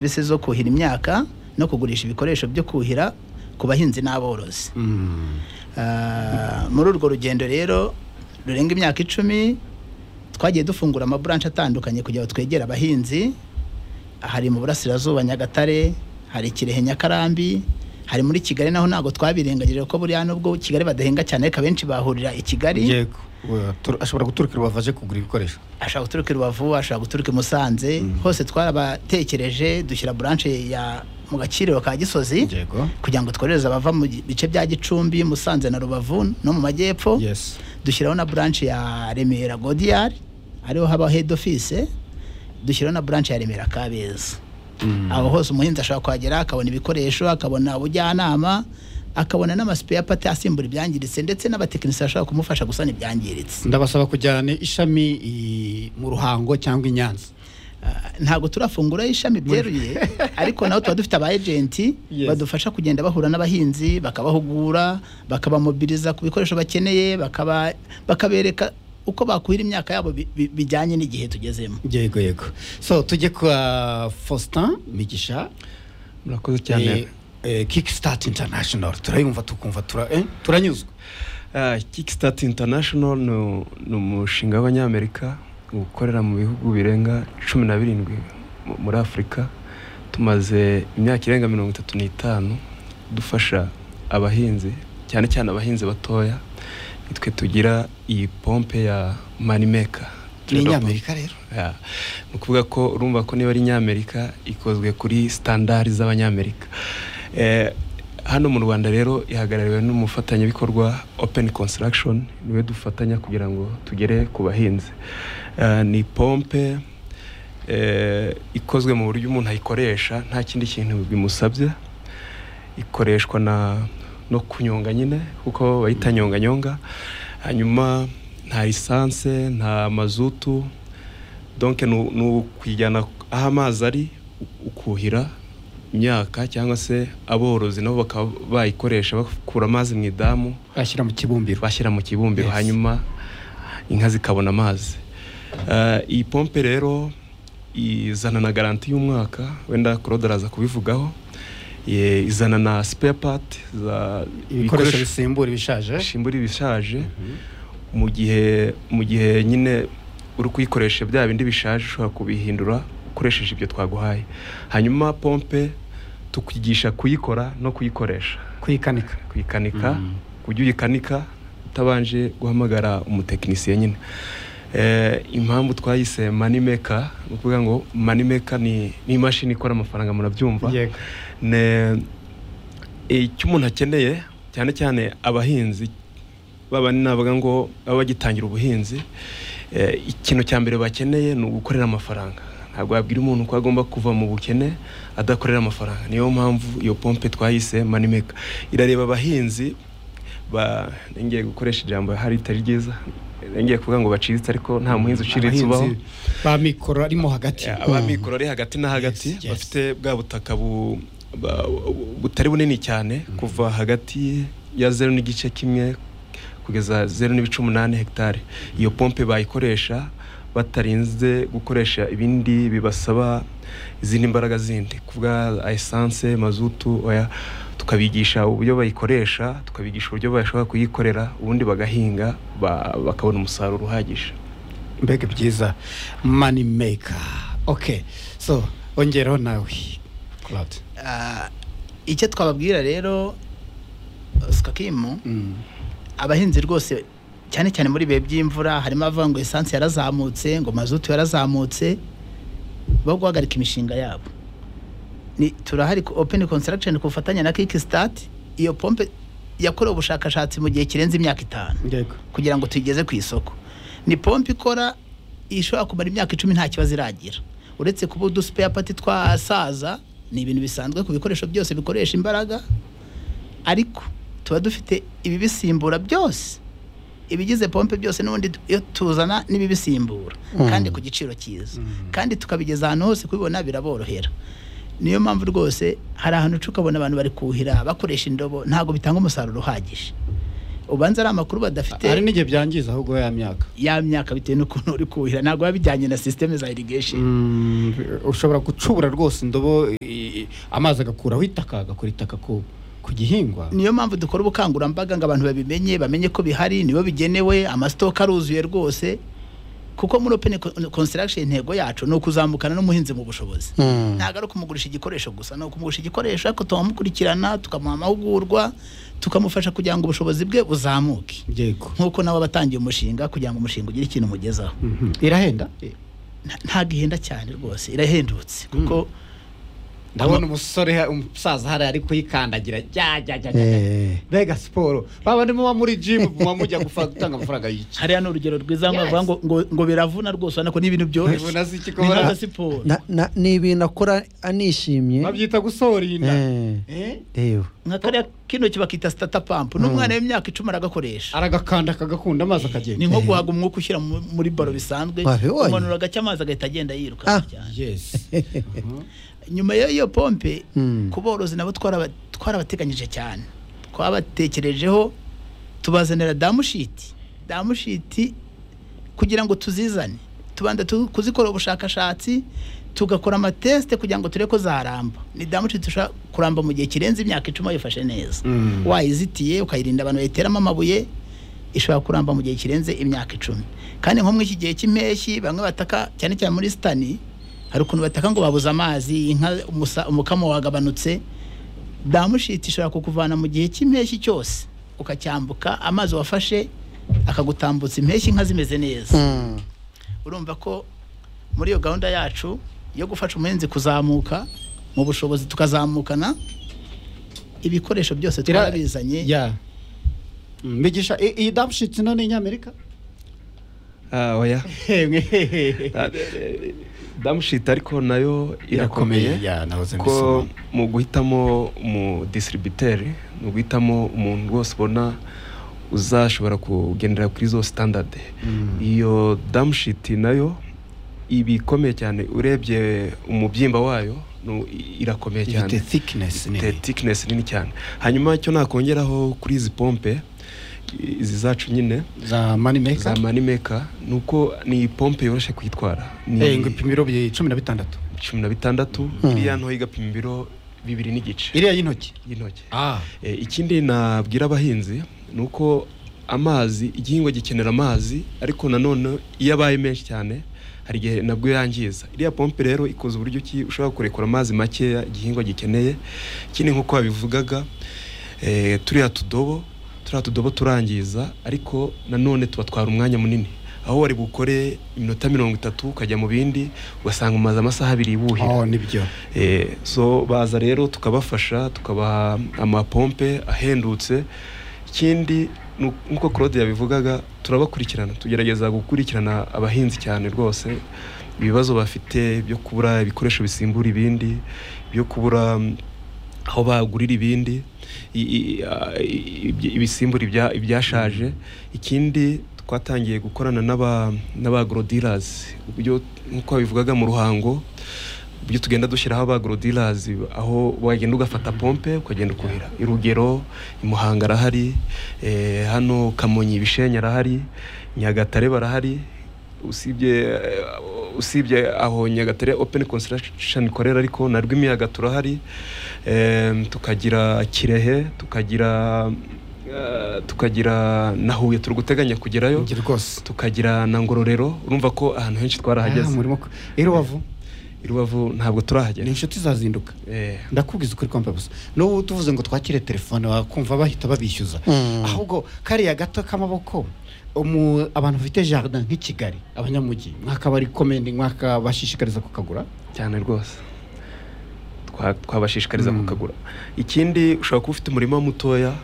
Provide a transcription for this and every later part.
serivisi zo kuhira imyaka no kugurisha ibikoresho byo kuhira ku bahinzi n'aborozi Ah, muri urwo rugendo rero rurenga imyaka icumi twagiye dufungura amaburanshi atandukanye kugira ngo twegere abahinzi hari mu burasirazuba nyagatare hari kirehe nyakarambi hari muri kigali naho ntabwo twabirengagije ko buriya nubwo kigali badahinga cyane ariko abenshi bahurira i kigali yego we- turu- ashobora guturuka i rubavu aje kugura ibikoresho ashaka guturuka i rubavu ashaka guturuka i musanze hose twarabatekereje dushyira buranshi ya mu gakiriro ka gisozi yego kugira ngo twohereze abava mu gi- bice bya gicumbi musanze na rubavu no mu majyepfo yes dushyiraho na buranshi ya remera godiyari ariho haba head office dushyiraho na buranshi ya remera kabeza Mm. aho hose umuhinzi ashobora kuhagera akabona ibikoresho akabona ubujyanama akabona n'amasipeya pate asimbura ibyangiritse ndetse n'abatekinisiye bashobora kumufasha gusana ibyangiritse ndabasaba kujyana ishami i- mu ruhango cyangwa i nyanza Ah, ntabwo turafungura ishami byeruye ariko naho tuba dufite aba agenti Yes. badufasha kugenda bahura n'abahinzi bakabahugura bakabamobiliza ku bikoresho bakeneye bakaba bakabereka uko bakuhira imyaka yabo bi- bi- bijyanye n'igihe tugezemo yego yego so tujye kwa faustin migisha murakoze eh, cyane eh, kickstart international turayumva tukumva tura- eh, turanyuzwe Ah, kickstart international ni- ni umushinga w'abanyamerika ukorera mu bihugu birenga cumi na birindwi mu- muri afurika tumaze imyaka irenga mirongo itatu n'itanu dufasha abahinzi cyane cyane abahinzi batoya nitwe tugira iyi pompe ya manimeka ni inyamerika rero Ya. ni ukuvuga ko urumva ko niba ari nyamerika ikozwe kuri standari z'abanyamerika Eh, hano mu rwanda rero ihagarariwe n'umufatanyabikorwa open construction niwe dufatanya kugira ngo tugere ku bahinzi Eh, ni pompe eh, ikozwe mu buryo umuntu ayikoresha nta kindi kintu bimusabye ikoreshwa na no kunyonga nyine kuko bayita nyonganyonga hanyuma nta lisanse nta mazutu donke ni u- ni ukujyana aho amazi ari u- ukuhira imyaka cyangwa se aborozi nabo bakaba bayikoresha bakura amazi mu idamu bashyira mu kibumbiro bashyira mu kibumbiro Yes. hanyuma inka zikabona amazi Eh, iyi pompe rero izana na garanti y'umwaka wenda Claude araza kubivugaho Ye- izana na spare part za ibikoresho bisimbura ibishaje bishimura ibishaje mu gihe mu gihe nyine uri kuyikoresha bya bindi bishaje ushobora kubihindura ukoresheje ibyo twaguhaye hanyuma pompe tukigisha kuyikora no kuyikoresha kuyikanika kuyikanika Mhm. kujya uyikanika utabanje guhamagara umutekinisiye nyine Eh, impamvu twayise manimeka ni ukuvuga ngo manimeka ni ni imashini ikora amafaranga murabyumva yego ne icyo umuntu akeneye cyane cyane abahinzi babandi navuga ngo baba bagitangira ubuhinzi eh, ikintu cya mbere bakeneye ni ugukorera amafaranga ntabwo wabwira umuntu ko agomba kuva mu bukene adakorera amafaranga niyo mpamvu iyo pompe twayise manimeka irareba abahinzi ba ngiye gukoresha ijambo hari ritari ryiza ngiye kuvuga ngo baciriritse ariko nta muhinzi uciriritse ubaho Abahinzi ba mikoro arimo hagati abamikoro ari hagati na hagati Yes, yes. bafite bwa butaka bu- ba- bu- butari bunini cyane kuva hagati ya zeru n'igice kimwe kugeza zeru n'ibice umunani hegitari iyo pompe bayikoresha batarinze gukoresha ibindi bibasaba izindi mbaraga zindi kuvuga esanse mazutu oya tukabigisha uburyo bayikoresha tukabigisha uburyo bashobora kuyikorera ubundi bagahinga ba- bakabona umusaruro uhagije mbega byiza mani meka oke so ongereho nawe Claude. Ah, icyo twababwira rero skakimu abahinzi rwose cyane cyane muri ibihe by'imvura harimo abavuga ngo esanse yarazamutse ngo mazutu yarazamutse bo guhagarika imishinga yabo Ni- turahari ku open construction ku bufatanye na kickstart iyo pompe yakorewe ubushakashatsi mu gihe kirenze imyaka itanu yego kugira ngo tuyigeze ku isoko ni pompe ikora ishobora kumara imyaka icumi nta kibazo iragira uretse kuba uduspeya pati twasaza ni ibintu bisanzwe ku bikoresho byose bikoresha imbaraga ariko tuba dufite ibibisimbura byose ibigize pompe byose n'ubundi tu- iyo tuzana n'ibibisimbura Mm. kandi ku giciro cyiza Mm. kandi tukabigeza ahantu hose kubibona biraborohera niyo mpamvu rwose hari ahantu uca ukabona abantu bari kuhira bakoresha indobo ntabwo bitanga umusaruro uhagije ubanza ari amakuru badafite hari n'igihe byangiza ahubwo ya myaka ya myaka bitewe n'ukuntu uri kuhira ntabwo biba bijyanye na sisiteme za irigesheni Mm, ushobora gucubura rwose indobo i- i- amazi agakuraho itaka agakora itaka ku ku gihingwa niyo mpamvu dukora ubukangurambaga ngo abantu babimenye bamenye ko bihari nibo bigenewe amasitoka aruzuye rwose kuko muri open construction intego yacu ni ukuzamukana n'umuhinzi mu bushobozi Mm. ntabwo ari ukumugurisha igikoresho gusa ni ukumugurisha igikoresho ariko tukamukurikirana tukamuha amahugurwa tukamufasha kugira ngo ubushobozi bwe buzamuke yego nk'uko nabo batangiye umushinga kugira ngo umushinga ugire ikintu umugezaho Mhm. irahenda Nta- ntabwo ihenda cyane rwose irahendutse kuko ndabona umusore ha- umusaza hari ari kuyikandagira jya jya jya jya, jya. mbega siporo baba muba muri jimu muba mujya gufa- gutanga amafaranga y'iki hariya ni urugero rwiza ngo bavuga ngo ngo- ngo biravuna rwose urabona ko ni ibintu byoroshye Bivuna si iki ko ni bara- nka siporo Na- na- ni ibintu akora anishimye babyita gusohora inda Eh, Eh? reba nka kariya kino bakita sitata pampu n'umwana w'imyaka icumi aragakoresha aragakanda akagakunda amazi akagenda ni nko guhaga umwuka ushyira mu- muri baro bisanzwe Wabibonye? umanura agacya amazi agahita agenda yiruka Ah. cyane yes nyuma y'iyo pompe Mm. ku borozi nabo twaraba- twarabateganyije cyane twabatekerejeho tubazanira damushiti damushiti kugira ngo tuzizane tubanza tu- kuzikora ubushakashatsi tugakora amatesite kugira ngo turebe ko zaramba ni damushiti ushobora kuramba mu gihe kirenze imyaka icumi wayifashe neza Mm. wayizitiye ukayirinda abantu bayiteramo amabuye ishobora kuramba mu gihe kirenze imyaka icumi kandi nko muri iki gihe cy'impeshyi bamwe bataka cyane cyane muri sitani hari ukuntu bataka ngo babuze amazi inka umusa- umukamo wagabanutse damushiti ishobora kukuvana mu gihe cy'impeshyi cyose ukacyambuka amazi wafashe akagutambutsa impeshyi inka zimeze neza Mm. urumva ko muri iyo gahunda yacu yo gufasha umuhinzi kuzamuka mu bushobozi tukazamukana ibikoresho byose Ira- twarabizanye ya Mm, bigisha i- iyi damushitsi no ni inyamerika Ah, oya Ah, eh, damushiti ariko nayo irakomeye ya nahoze ko mbisoma. mu guhitamo umu disitiribiteri ni uguhitamo umuntu rwose ubona uzashobora kugendera kuri zo sitandadi Mm. iyo damushiti nayo iba ikomeye cyane urebye umubyimba wayo ni- irakomeye cyane ifite thickness ifite nini thickness nini cyane hanyuma icyo nakongeraho kuri izi pompe i- izi zacu nyine za money za maker manimeka ni uko ni pompe yoroshye kuyitwara ni Eh, ngo ipima ibiro bi- cumi na bitandatu cumi na bitandatu iriya nto igapima ibiro bibiri n'igice iriya y'intoki y'intoki ah E, ikindi nabwira abahinzi ni uko amazi igihingwa gikenera amazi ariko nanone iyo abaye menshi cyane hari igihe nabwo yangiza iriya pompe rero ikoze uburyo ki ushobora kurekura amazi makeya igihingwa gikeneye ikindi nk'uko babivugaga e, turiya tudobo turiya tudobo turangiza ariko nanone tubatwara umwanya munini aho wari bukore iminota mirongo itatu ukajya mu bindi ugasanga umaze amasaha abiri wuhira oh nibyo Eh, so baza rero tukabafasha tukabaha amapompe ahendutse ikindi ni uko- nk'uko claude yabivugaga turabakurikirana tugerageza gukurikirana abahinzi cyane rwose ibibazo bafite byo kubura ibikoresho bisimbura ibindi byo kubura mm, aho bagurira ibindi i- i- a- i- ibyi- ibisimbura ibya- ibyashaje ikindi twatangiye gukorana n'aba n'abagorodirazi uburyo nk'uko babivugaga mu ruhango uburyo tugenda dushyiraho abagorodirazi aho wagenda ugafata pompe ukagenda ukuhira urugero i muhanga arahari eh, hano kamonyi ibishenyi arahari nyagatare barahari usibye eh, usibye aho nyagatare open construction ikorera ariko na rwimiyaga turahari Em, tukagira kirehe tukagira eh, tukagira na huye turi guteganya kugerayo ngira rwose tukagira na ngororero urumva ko ahantu henshi Ah, twarahageze murimo ku- i rubavu i rubavu ntabwo turahagera ni inshuti zazinduka Eh, ndakubwiza ukuri kwambaye ubusa n'ubu tuvuze ngo twakire telefone wakumva bahita babishyuza Mm. ahubwo kariya gato k'amaboko umu- abantu bafite jardin nk'i kigali abanyamujyi mwakabarikomendi mwakabashishikariza kukagura cyane rwose Twa- twabashishikariza Mm. kukagura ikindi ushobora kuba ufite umurima mutoya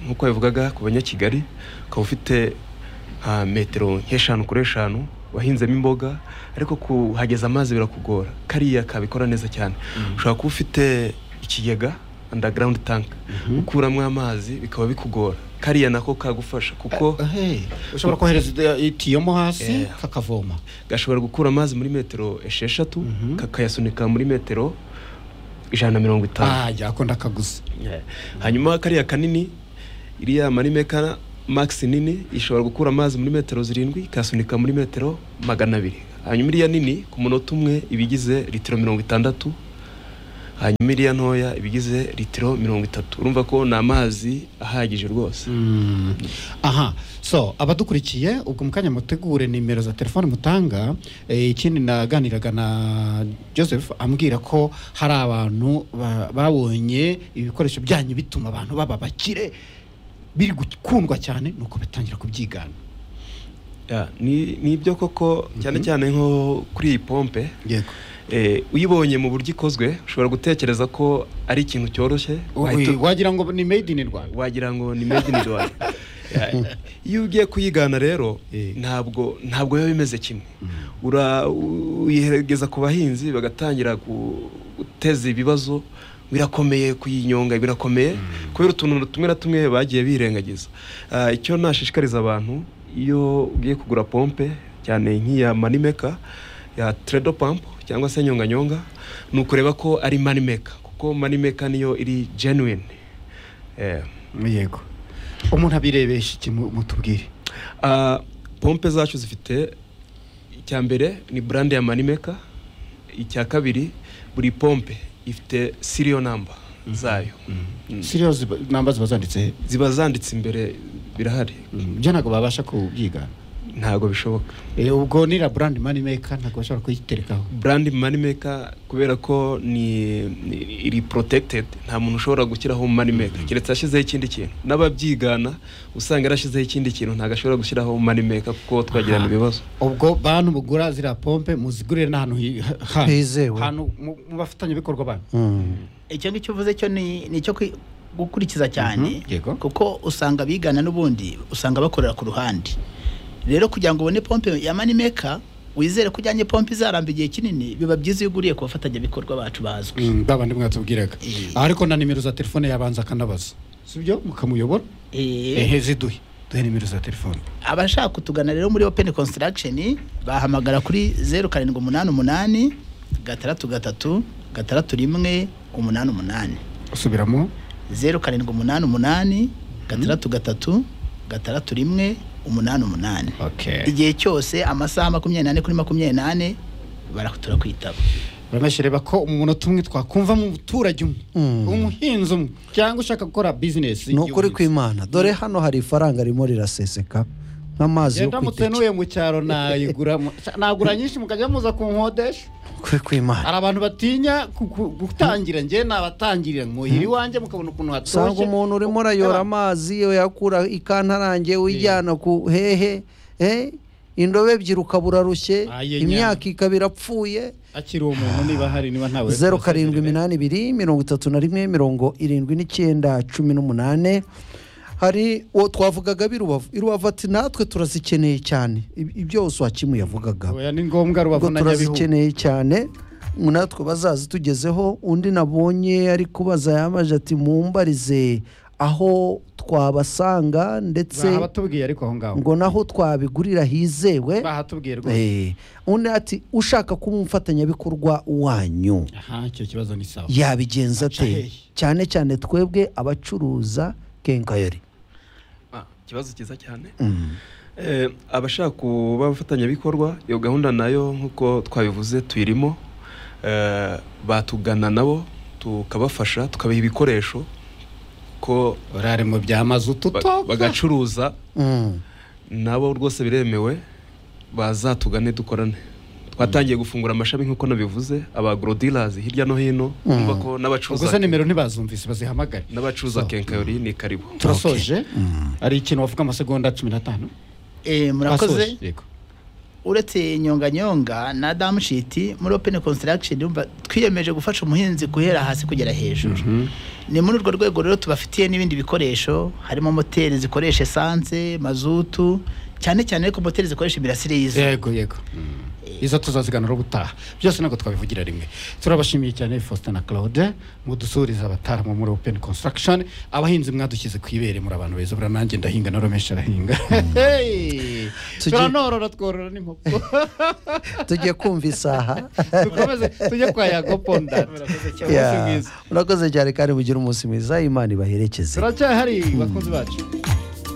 nk'uko babivugaga ku banyakigali ukaba ufite nka metero nk'eshanu kuri eshanu wahinzemo imboga ariko kuhageza amazi birakugora kariya kabikora neza cyane ushobora kuba ufite ikigega underground tank ukuramo amazi bikaba bikugora kariya nako kagufasha kuko Eh, ushobora kohereza ide- itiyo mo hasi Eh. kakavoma gashobora gukura amazi muri metero esheshatu Mhm. kakayasunika muri metero ijana na mirongo itanu ah yakunda akaguzi hanyuma kariya kanini iriya marimeka max nini ishobora gukura amazi muri metero zirindwi ikasunika muri metero magana abiri hanyuma iriya nini ku munota umwe iba igize litiro mirongo itandatu hanyuma iriya ntoya iba igize litiro mirongo itatu urumva ko ni amazi ahagije rwose aha so abadukurikiye ubwo mu kanya mutegure nimero za telefone mutanga eh, ikindi naganiraga na joseph ambwira ko hari abantu ba- babonye ibikoresho byanyu bituma abantu baba bakire biri gukundwa cyane nuko batangira kubyigana Ya, ni ni ibyo koko cyane cyane nko kuri iyi pompe yego eh, uyibonye mu buryo ikozwe ushobora gutekereza ko ari ikintu cyoroshye wahita wagira ngo ni made in rwanda wagira ngo ni made in Rwanda iyo ugiye kuyigana rero Eh. ntabwo ntabwo biba bimeze kimwe Ura- uyiherageza ku bahinzi bagatangira gu- guteza ibibazo birakomeye kuyinyonga birakomeye kubera utuntu tumwe na tumwe bagiye birengagiza Ah, icyo nashishikariza abantu iyo ugiye kugura pompe cyane nk'iya manimeka ya tredo pump cyangwa se nyonganyonga ni ukureba ko ari manimeka kuko manimeka niyo iri genuine Eh. yego umuntu abirebesha iki mu- mutubwire Ah, pompe zacu zifite icya mbere ni brand ya manimeka icya kabiri buri pompe ifite serial number zayo Mm. serious namba ziba zanditse he? ziba zanditse imbere birahari byo ntabwo babasha kubyigana ntabwo bishoboka Eh, ubwo nira brand money maker ntabwo bashobora kuyiterekaho brand manimeka kubera ko ni, ni iri protected nta muntu ushobora gushyiraho manimeka keretse ashyizeho ikindi kintu n'ababyigana usanga yarashyizeho ikindi kintu ntabwo ashobora gushyiraho manimeka kuko twagirana Aha. ibibazo ubwo bantu mugura ziriya pompe muzigurire n'ahantu hi- ha- Hizewe. hantu mu- mu bafatanyabikorwa banyu Mm. icyo ngicyo uvuze cyo ni ni icyo kwi- gukurikiza cyane Mhm, yego. kuko usanga abigana n'ubundi usanga bakorera ku ruhande rero kugira ngo ubone pompe ya manimeka wizere ko ujyanye pompe izaramba igihe kinini biba byiza iyo uguriye ku bafatanyabikorwa bacu bazwi ba bandi mwatubwiraga Eh. Ah, ariko na nimero za telefone yabanza akanabaza sibyo mukamuyobora Eh, ehe ziduhe duhe nimero za telefone abashaka kutugana rero muri open construction bahamagara kuri zeru karindwi umunani umunani gatandatu gatatu gatandatu rimwe umunani umunani usubiramo zeru karindwi umunani umunani gatandatu gatatu gatandatu rimwe umunani umunani okay igihe cyose amasaha makumyabiri n'ane kuri makumyabiri n'ane barakutura kwitaba uramashi reba ko umunota umwe twakumva mu muturage umwe Mm. umuhinzi umwe cyangwa ushaka gukora bizinesi ni ukuri kw'imana dore hano hari ifaranga rimo riraseseka nk'amazi yo genda kwiteka mutenuye mu cyaro nayigura mu- nagura nyinshi mukajya muza kunkodesha ukuri kw'imana hari abantu batinya ku- ku- gutangira njye nabatangirira mwuhira iwanjye mukabona ukuntu usanga hatoshye umuntu urimo urayora amazi uyakura ikantarange uyijyana ku hehe eh, indobo ebyiri ukabura rushye Aye, nya. imyaka ikaba irapfuye akiri umuntu niba hari niba ntawe zeru karindwi iminani ibiri mirongo itatu na rimwe mirongo irindwi n'icyenda cumi n'umunani hari uwo twavugaga birubavu irubavu ati natwe turazikeneye cyane Ib- ibyo yose wakimuye yavugaga oya ni ngombwa rubavu ngo na nyabihu turazikeneye cyane natwe bazazitugezeho undi nabonye ari kubaza yamaje ati mumbarize aho twabasanga ndetse bahatubwiye ariko aho ngaho ngo naho twabigurira hizewe bahatubwiye rwose Eh, undi ati ushaka kuba umufatanyabikorwa wanyu aha icyo kibazo ni sawa yabigenza Aca ate hehe? cyane cyane twebwe abacuruza kenkayori Ah, ikibazo cyiza cyane Mm. Eh, abashaka kuba abafatanyabikorwa iyo gahunda nayo nk'uko twabivuze tuyirimo Eh, batugana nabo tukabafasha tukabaha ibikoresho ko orare mu byamaze ba- ututoka bagacuruza Mm. nabo rwose biremewe bazatugane dukorane twatangiye gufungura amashami nk'uko nabivuze abagorodilazi hirya no hino Mm. bumva ko ubwo se n'abacuruza nimero ntibazumvise bazihamagare n'abacuruza kenkayori ni karibu turasoje hari ikintu wavuga amasegonda cumi n'atanu Eh, murakoze Twasoje, yego. uretse nyonganyonga na damushiti muri open construction urumva twiyemeje gufasha umuhinzi guhera hasi kugera hejuru ni muri urwo rwego rero tubafitiye n'ibindi bikoresho harimo moteri zikoresha esanse mazutu cyane cyane ariko moteri zikoresha imirasire y'izuba yego yego izo tuzaziganura ubutaha byose ntabwo twabivugira rimwe turabashimiye cyane faustin na claude mudusuriza abataramu muri open construction abahinzi mwadushyize ku ibere muri abantu beza buriya nanjye ndahinga na romesha arahinga Hey! Tujye- turanorora tworora n'inkoko tujye kumva isaha dukomeze tujye kwa yagoponda Yeah. urakoze cyane kandi mugire umunsi mwiza imana ibaherekeze turacyahari bakunzi bacu